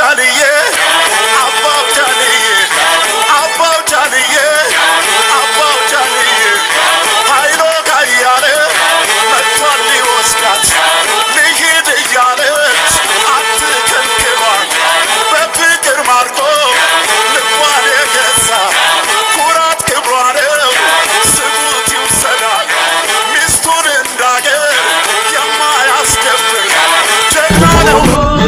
ጃንዬ አባው ጃንዬ አባው ጃንዬ አባው ጃንዬ ኃይሎ ካያለ መጥቷል ሊወስዳት ልሂድ እያለች አትከልክሏት በፍቅር ማርኮ ልቧን የገዛ ኩራት ክብሯ ነው ስሙት ይውሰዳል ሚስቱን እንዳገር የማያስከብር ጀግና ነው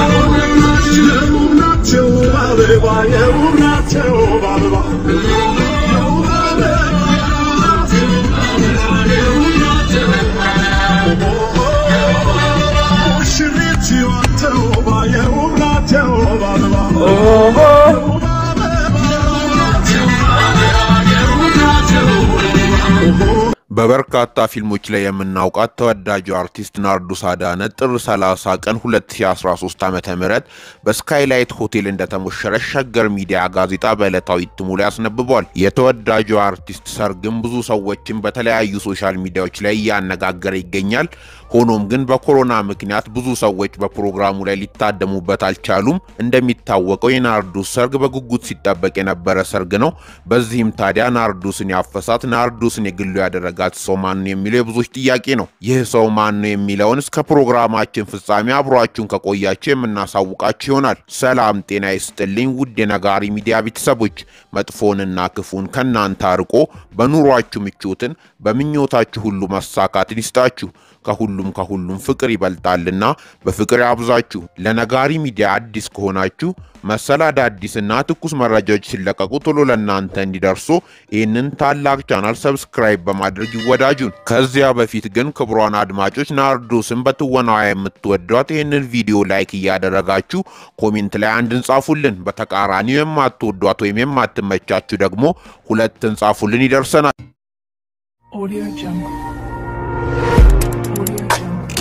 በበርካታ ፊልሞች ላይ የምናውቃት ተወዳጁ አርቲስት ናርዶስ አዳነ ጥር 30 ቀን 2013 ዓ ም በስካይላይት ሆቴል እንደተሞሸረች ሸገር ሚዲያ ጋዜጣ በዕለታዊ እትሙ ላይ አስነብቧል። የተወዳጁ አርቲስት ሰርግም ብዙ ሰዎችን በተለያዩ ሶሻል ሚዲያዎች ላይ እያነጋገረ ይገኛል። ሆኖም ግን በኮሮና ምክንያት ብዙ ሰዎች በፕሮግራሙ ላይ ሊታደሙበት አልቻሉም። እንደሚታወቀው የናርዶስ ሰርግ በጉጉት ሲጠበቅ የነበረ ሰርግ ነው። በዚህም ታዲያ ናርዶስን ያፈሳት ናርዶስን የግሉ ያደረጋት ሰው ማን ነው የሚለው የብዙዎች ጥያቄ ነው። ይህ ሰው ማን ነው የሚለውን እስከ ፕሮግራማችን ፍጻሜ አብሯችሁን ከቆያችሁ የምናሳውቃችሁ ይሆናል። ሰላም ጤና ይስጥልኝ ውድ የነጋሪ ሚዲያ ቤተሰቦች፣ መጥፎንና ክፉን ከእናንተ አርቆ በኑሯችሁ ምቾትን በምኞታችሁ ሁሉ መሳካትን ይስጣችሁ። ከሁሉም ከሁሉም ፍቅር ይበልጣልና በፍቅር ያብዛችሁ። ለነጋሪ ሚዲያ አዲስ ከሆናችሁ መሰል አዳዲስና ትኩስ መረጃዎች ሲለቀቁ ቶሎ ለእናንተ እንዲደርሱ ይህንን ታላቅ ቻናል ሰብስክራይብ በማድረግ ይወዳጁን። ከዚያ በፊት ግን ክቡራን አድማጮች ናርዶስን በትወናዋ የምትወዷት ይህንን ቪዲዮ ላይክ እያደረጋችሁ ኮሜንት ላይ አንድ እንጻፉልን። በተቃራኒው የማትወዷት ወይም የማትመቻችሁ ደግሞ ሁለት እንጻፉልን፣ ይደርሰናል። Audio Jungle. Audio Jungle.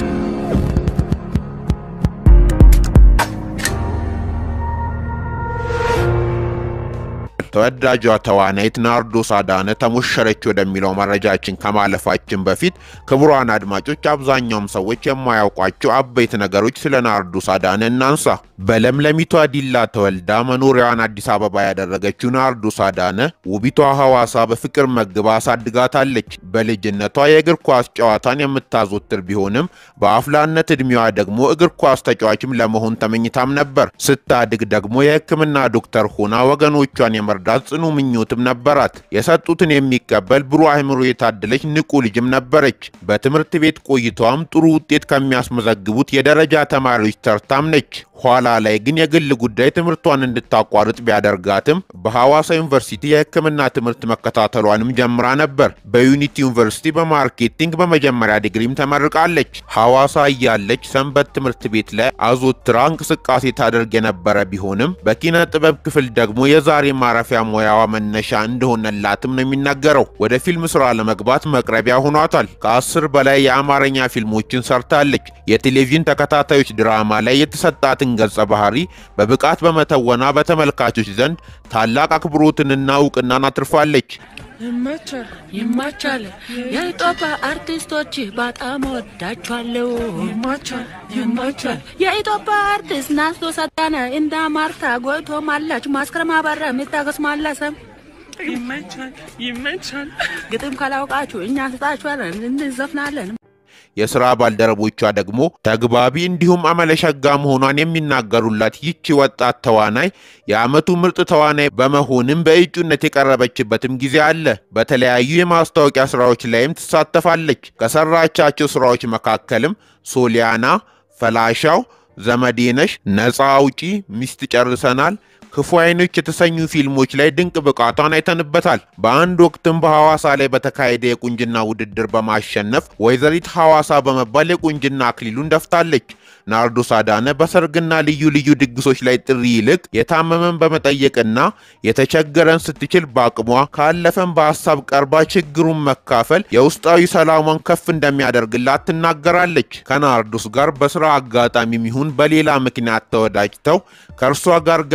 ተወዳጇ ተዋናይት ናርዶስ አዳነ ተሞሸረች ወደሚለው መረጃችን ከማለፋችን በፊት ክቡራን አድማጮች፣ አብዛኛውም ሰዎች የማያውቋቸው አበይት ነገሮች ስለ ናርዶስ አዳነ እናንሳ። በለምለሚቷ ዲላ ተወልዳ መኖሪያዋን አዲስ አበባ ያደረገችው ናርዶስ አዳነ ውቢቷ ሐዋሳ በፍቅር መግባ አሳድጋታለች። በልጅነቷ የእግር ኳስ ጨዋታን የምታዘወትር ቢሆንም በአፍላነት ዕድሜዋ ደግሞ እግር ኳስ ተጫዋችም ለመሆን ተመኝታም ነበር። ስታድግ ደግሞ የሕክምና ዶክተር ሆና ወገኖቿን የመርዳት ጽኑ ምኞትም ነበራት። የሰጡትን የሚቀበል ብሩህ አእምሮ የታደለች ንቁ ልጅም ነበረች። በትምህርት ቤት ቆይታዋም ጥሩ ውጤት ከሚያስመዘግቡት የደረጃ ተማሪዎች ተርታም ነች። ኋላ ላይ ግን የግል ጉዳይ ትምህርቷን እንድታቋርጥ ቢያደርጋትም በሐዋሳ ዩኒቨርሲቲ የሕክምና ትምህርት መከታተሏንም ጀምራ ነበር። በዩኒቲ ዩኒቨርሲቲ በማርኬቲንግ በመጀመሪያ ዲግሪም ተመርቃለች። ሐዋሳ እያለች ሰንበት ትምህርት ቤት ላይ አዞትራ እንቅስቃሴ ታደርግ የነበረ ቢሆንም በኪነ ጥበብ ክፍል ደግሞ የዛሬ ማረፊያ ሙያዋ መነሻ እንደሆነላትም ነው የሚናገረው። ወደ ፊልም ስራ ለመግባት መቅረቢያ ሆኗታል። ከአስር በላይ የአማርኛ ፊልሞችን ሰርታለች። የቴሌቪዥን ተከታታዮች ድራማ ላይ የተሰጣትን ገጸ ባህሪ በብቃት በመተወና በተመልካቾች ዘንድ ታላቅ አክብሮትንና እውቅናን አትርፋለች። ይመቻል ይመቻል። የኢትዮጵያ አርቲስቶች በጣም ወዳችኋለሁ። ይመቻል ይመቻል። የኢትዮጵያ አርቲስት ናርዶስ አዳነ እንደ ማርታ ጎይቶም አላች ማስከረም አበራ የሚታገስ ማለሰም ይመቻል ይመቻል። ግጥም ካላውቃችሁ እኛ ስጣችኋለን እንዘፍናለን። የሥራ ባልደረቦቿ ደግሞ ተግባቢ እንዲሁም አመለሸጋ መሆኗን የሚናገሩላት ይቺ ወጣት ተዋናይ የዓመቱ ምርጥ ተዋናይ በመሆንም በእጩነት የቀረበችበትም ጊዜ አለ። በተለያዩ የማስታወቂያ ሥራዎች ላይም ትሳተፋለች። ከሰራቻቸው ሥራዎች መካከልም ሶሊያና፣ ፈላሻው፣ ዘመዴነሽ፣ ነፃ አውጪ፣ ሚስት ጨርሰናል ክፉ አይኖች የተሰኙ ፊልሞች ላይ ድንቅ ብቃቷን አይተንበታል። በአንድ ወቅትም በሐዋሳ ላይ በተካሄደ የቁንጅና ውድድር በማሸነፍ ወይዘሪት ሐዋሳ በመባል የቁንጅና አክሊሉን ደፍታለች። ናርዶስ አዳነ በሰርግና ልዩ ልዩ ድግሶች ላይ ጥሪ ይልቅ የታመመን በመጠየቅና የተቸገረን ስትችል በአቅሟ ካለፈን በሀሳብ ቀርባ ችግሩን መካፈል የውስጣዊ ሰላሟን ከፍ እንደሚያደርግላት ትናገራለች። ከናርዶስ ጋር በስራ አጋጣሚም ይሁን በሌላ ምክንያት ተወዳጅተው ከእርሷ ጋር ገበታ አብሮ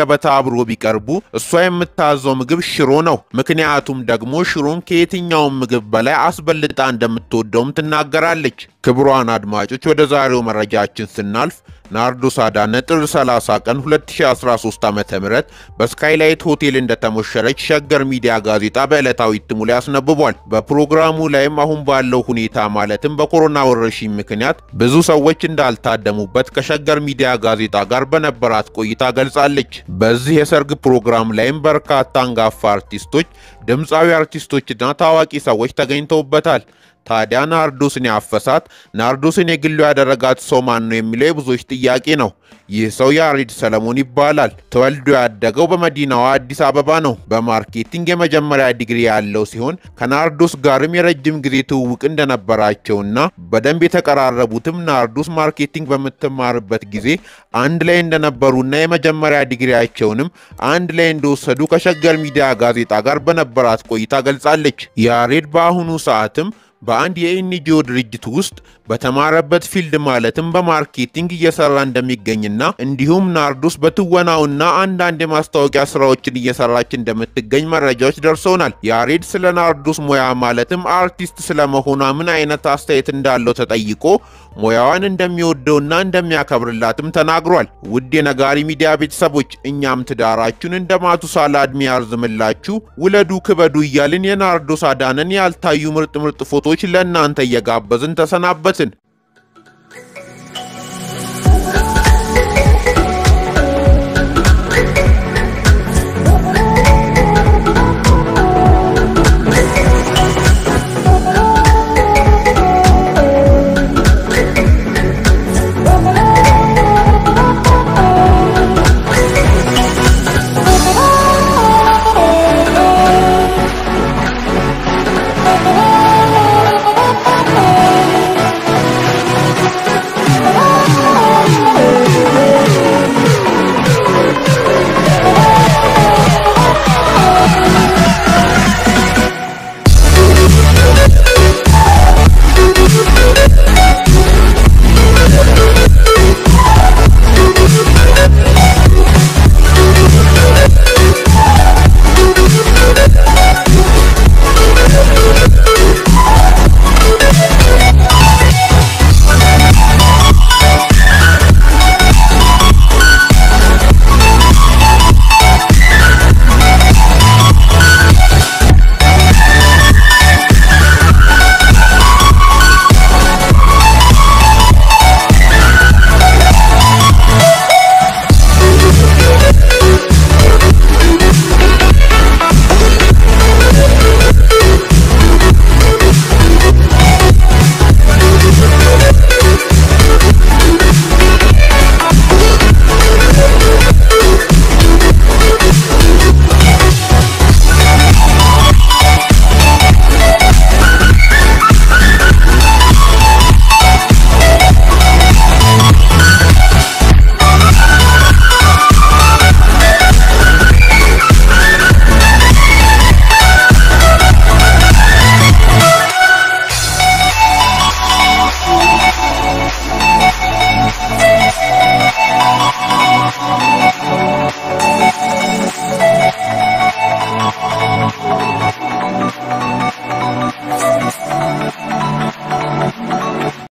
ተጋግሮ ቢቀርቡ እሷ የምታዘው ምግብ ሽሮ ነው። ምክንያቱም ደግሞ ሽሮን ከየትኛውም ምግብ በላይ አስበልጣ እንደምትወደውም ትናገራለች። ክቡራን አድማጮች ወደ ዛሬው መረጃችን ስናልፍ ናርዶስ አዳነ ጥር 30 ቀን 2013 ዓ.ም በስካይላይት ሆቴል እንደተሞሸረች ሸገር ሚዲያ ጋዜጣ በዕለታዊ እትሙ ላይ አስነብቧል። በፕሮግራሙ ላይም አሁን ባለው ሁኔታ ማለትም በኮሮና ወረርሽኝ ምክንያት ብዙ ሰዎች እንዳልታደሙበት ከሸገር ሚዲያ ጋዜጣ ጋር በነበራት ቆይታ ገልጻለች። በዚህ የሰርግ ፕሮግራም ላይም በርካታ አንጋፋ አርቲስቶች፣ ድምፃዊ አርቲስቶችና ታዋቂ ሰዎች ተገኝተውበታል። ታዲያ ናርዶስን ያፈሳት ናርዶስን የግሉ ያደረጋት ሰው ማን ነው የሚለው የብዙዎች ጥያቄ ነው። ይህ ሰው ያሬድ ሰለሞን ይባላል። ተወልዶ ያደገው በመዲናዋ አዲስ አበባ ነው። በማርኬቲንግ የመጀመሪያ ዲግሪ ያለው ሲሆን ከናርዶስ ጋርም የረጅም ጊዜ ትውውቅ እንደነበራቸውና በደንብ የተቀራረቡትም ናርዶስ ማርኬቲንግ በምትማርበት ጊዜ አንድ ላይ እንደነበሩና የመጀመሪያ ዲግሪያቸውንም አንድ ላይ እንደወሰዱ ከሸገር ሚዲያ ጋዜጣ ጋር በነበራት ቆይታ ገልጻለች። ያሬድ በአሁኑ ሰዓትም በአንድ የኤንጂኦ ድርጅት ውስጥ በተማረበት ፊልድ ማለትም በማርኬቲንግ እየሰራ እንደሚገኝና እንዲሁም ናርዶስ በትወናውና አንዳንድ የማስታወቂያ ስራዎችን እየሰራች እንደምትገኝ መረጃዎች ደርሰውናል። ያሬድ ስለ ናርዶስ ሙያ ማለትም አርቲስት ስለመሆኗ ምን አይነት አስተያየት እንዳለው ተጠይቆ ሙያዋን እንደሚወደውና እንደሚያከብርላትም ተናግሯል። ውድ የነጋሪ ሚዲያ ቤተሰቦች እኛም ትዳራችሁን እንደ ማቱሳላ ዕድሜ ያርዝምላችሁ፣ ውለዱ፣ ክበዱ እያልን የናርዶስ አዳነን ያልታዩ ምርጥ ምርጥ ፎቶዎች ለእናንተ እየጋበዝን ተሰናበትን።